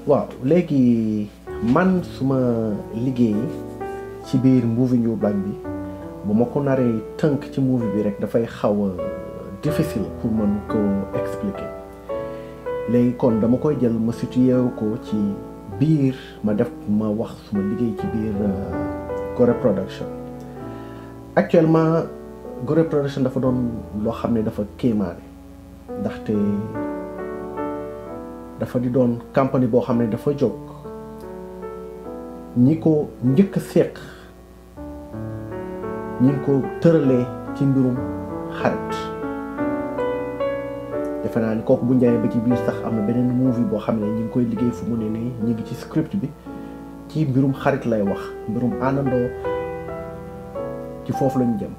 waaw léegi man suma liggéey ci biir movie New Black bi bu ma ko naree tënk ci movie bi rek dafay xaw a difficile pour mën ko expliquer léegi kon dama koy jël ma situé ko ci biir ma def ma wax suma liggéey ci biir Gorée Production actuellement Gorée Production dafa doon loo xam ne dafa kéemaane ndaxte dafa di doon compagnie boo xam ne dafa jóg ñi ko njëkk a seq ñi ngi ko tëralee ci mbirum xarit defe naa ni kooku bu njawee ba ci biir sax am na beneen movie boo xam ne ñi ngi koy liggéey fu mu ne nii ñi ngi ci script bi ci mbirum xarit lay wax mbirum àndandoo ci foofu lañu jëm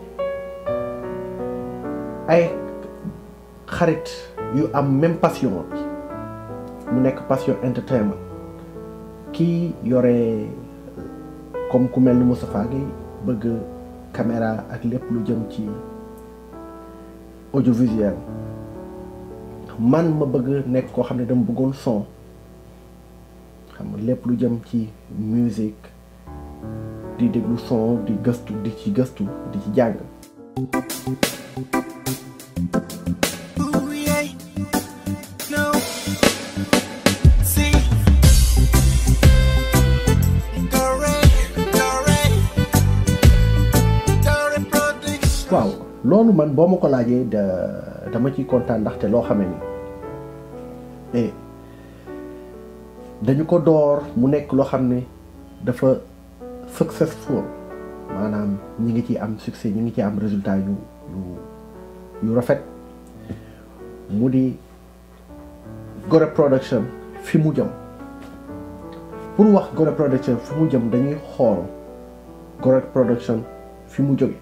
ay xarit yu am même passion bi mu nekk passion entertainment kii yore comme ku mel ni Moustapha Gueye bëgg caméra ak lépp lu jëm ci audiovisuel man ma bëgg nekk koo xam ne dama bëggoon son xam nga lépp lu jëm ci musique di déglu son di gëstu di ci gëstu di ci jàng Ooh, yeah. No. See. Dore, Dore. Dore Production. waaw loolu man boo ma ko laajee da dama ciy kontaan ndaxte loo xamee ni eh dañu ko door mu nekk loo xam ne dafa successful maanaam ñi ngi ci am succès ñi ngi ci am résultat yu yu yu rafet mu di Gorée Production fi mu jëm pour wax Gorée Production fi mu jëm dañuy xool Gorée Production fi mu jóge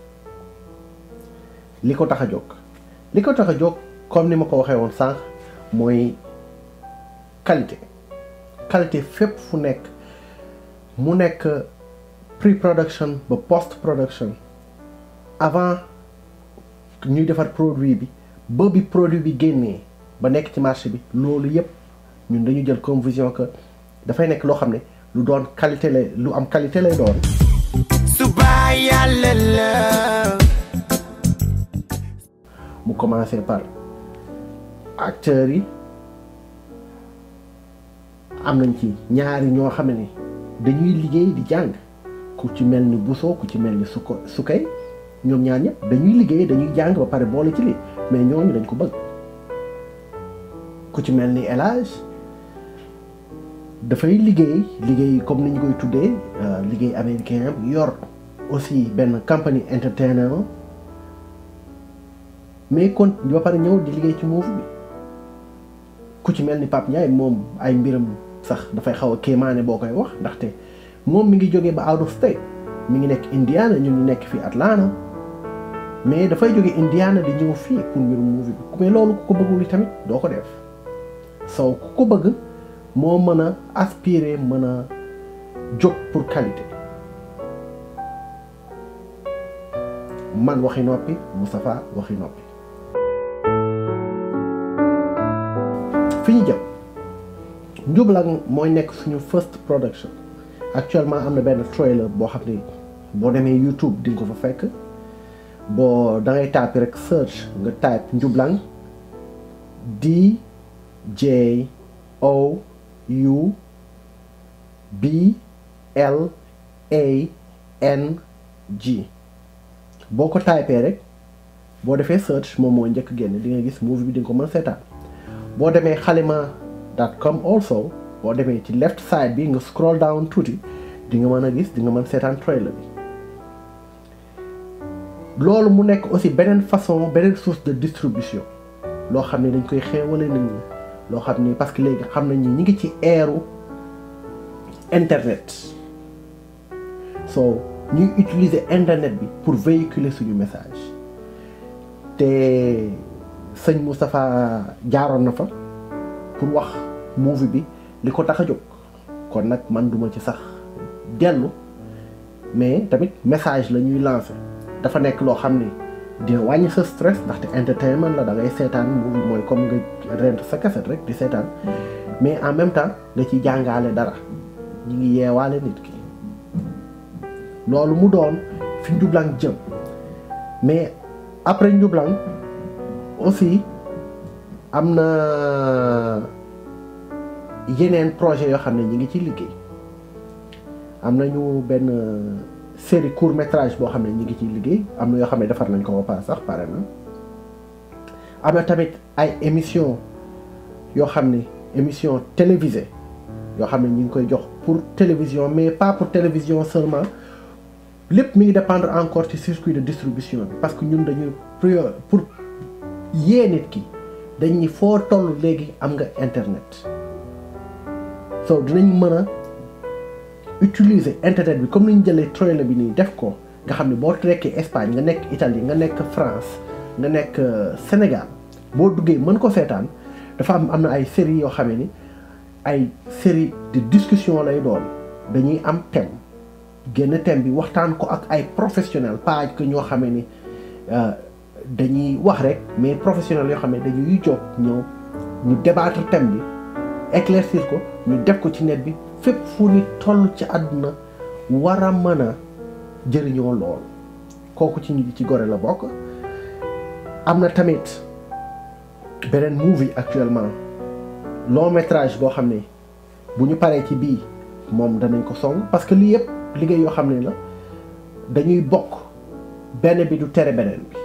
li ko tax a jóg li ko tax a jóg comme ni ma ko waxee woon sànq mooy qualité qualité fépp fu nekk mu nekk pré-production ba post-production avant ñuy defar produit bi ba bi produit bi génnee ba nekk ci marché bi loolu yépp ñun dañu jël comme vision que dafay nekk loo xam ne lu doon qualité lay lu am qualité lay doon Suba yàlla la. mu commencé par acteurs yi am nañ ci ñaari ñoo xam ne dañuy liggéey di jàng ku ci mel ni Bousso ku ci mel ni Suko Sukay ñoom ñaar ñëpp dañuy liggéey dañuy jàng ba pare boole ci lii mais ñooñu dañ ko bëgg ku ci mel ni El Hadj dafay liggéey liggéey comme ni ñu koy tuddee euh, liggéey américain am yor aussi benn compagnie entertainer mais kon ba pare ñëw di liggéey ci movie bi ku ci mel ni Pape Ndiaye moom ay mbiram sax dafay xaw a kéemaane boo koy wax ndaxte moom mi ngi jógee ba out of state mi ngi nekk Indiana ñun ñu nekk fii Atlanta mais dafay jóge Indiana di ñëw fii pour mbirum movie bi mais loolu ku ko bëggul yi tamit doo ko def soo ku ko bëgg moo mën a aspirer mën a jóg pour qualité man waxi noppi Moustapha waxi noppi fi ñu jëm Njublang mooy nekk suñu first production actuellement am na benn trailer boo xam ne boo demee YouTube di nga ko fa fekk boo da ngay tàppi rek search nga type Njublang D J O U B L A N G boo ko typee rek boo defee search moom moo njëkk génn di nga gis movie bi di nga ko mën a seetaan boo demee xalima dot com also boo demee ci left side bi nga scroll down tuuti di nga mën a gis di nga mën seetaan trailer bi loolu mu nekk aussi beneen façon beneen source de distribution loo xam ne dañ koy xeewale nit ñi loo xam ne parce que léegi xam nañ ni ñi ngi ci eeru internet so ñuy utiliser internet bi pour véhiculer suñu message te sëñ Moustapha jaaroon na fa pour wax movie bi li ko tax a jóg kon nag man duma ci sax dellu mais tamit message la ñuy lancer dafa nekk loo xam ne dina wàññi sa stress ndaxte entertainment la da ngay seetaan movie mooy comme nga rent sa cassette rek di seetaan mais en même temps nga ci jàngaale dara ñi ngi yeewaale nit ki loolu mu doon fi njublang jëm mais après njublang aussi am na yeneen projet yoo xam ne ñi ngi ci liggéey am nañu benn série court métrage boo xam ne ñi ngi ciy liggéey am na yoo xam ne defar nañ ko ba pare sax pare na am na tamit ay émission yoo xam ne émission télévisée yoo xam ne ñu ngi koy jox pour télévision mais pas pour télévision seulement lépp mi ngi dépendre encore ci circuit de distribution bi parce que ñun dañuy prior pour yee nit ki dañ ni foo toll léegi am nga internet so dinañ mën a utiliser internet bi comme ni ñu jëlee trailer bi nii def ko nga xam ne boo nekkee Espagne nga nekk Italie nga nekk France nga nekk Sénégal boo duggee mën ko seetaan dafa am am na ay séries yoo xam ni ay série de discussion lay doon dañuy am thème génn thème bi waxtaan ko ak ay professionnels pas que ñoo xamee ni dañuy wax rek mais professionnels yoo xam ne dañuy jóg ñëw ñu débattre thème bi éclaircir ko ñu def ko ci net bi fépp fu ni toll ci àdduna war a mën a jëriñoo lool kooku ci ñi ci gore la bokk am na tamit beneen movie actuellement long métrage boo xam ne bu ñu paree ci bii moom danañ ko song parce que lii yëpp liggéey yoo xam ne la dañuy bokk benn bi du tere beneen bi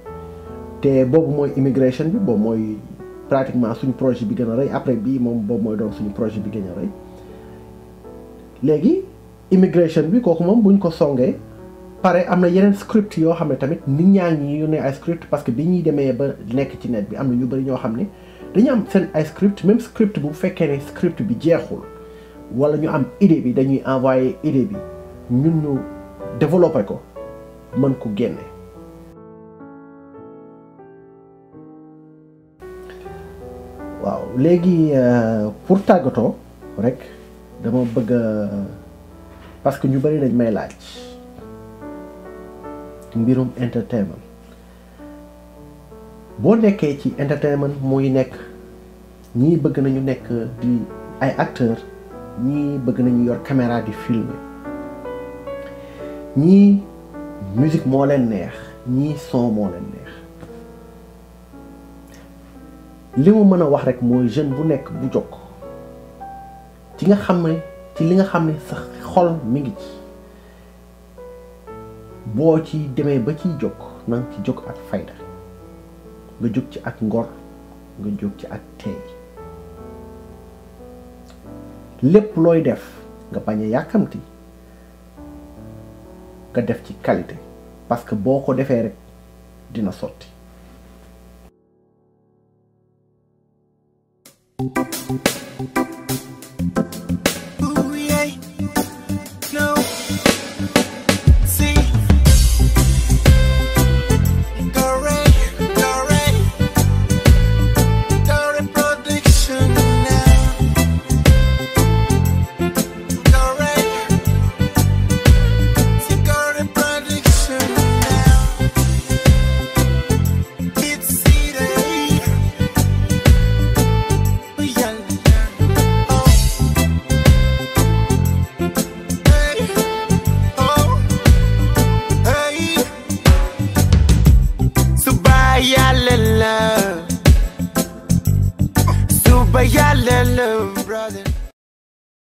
te boobu mooy immigration bi boobu mooy pratiquement suñu projet bi gën a rëy après bii moom boobu mooy doon suñu projet bi gën a rëy léegi immigration bi kooku moom buñ ko songee pare am na yeneen script yoo xam ne tamit nit ñaa ngi yónnee ay script parce que bi ñuy demee ba nekk ci net bi am na ñu bëri ñoo xam ne dañu am seen ay script même script bu fekkee ne script bi jeexul wala ñu am idée bi dañuy envoyer idée bi ñun ñu développer ko mën ko génne. waaw léegi pour tàggatoo rek dama bëgg parce que ñu bëri dañ may laaj mbirum entertainment boo nekkee ci entertainment muy nekk ñii bëgg nañu nekk di ay acteur ñii bëgg nañu yor caméra di filmer ñii musique moo leen neex ñii son moo leen neex li mu mën a wax rek mooy jeune bu nekk bu jóg ci nga xam ne ci li nga xam ne sa xol mi ngi ci boo ci demee ba ciy jóg na nga ci jóg ak fayda nga jóg ci ak ngor nga jóg ci ak teey lépp looy def nga bañ a yàkkamti nga def ci qualité parce que boo ko defee rek dina sotti Ooh, yeah. No. See. Dore, Dore. Dore production now. Dore. See, Dore production now. It's C-Day. Oh, yeah. Oh. Hey, oh, hey. Suba yàlla la. Suba yàlla la, brother.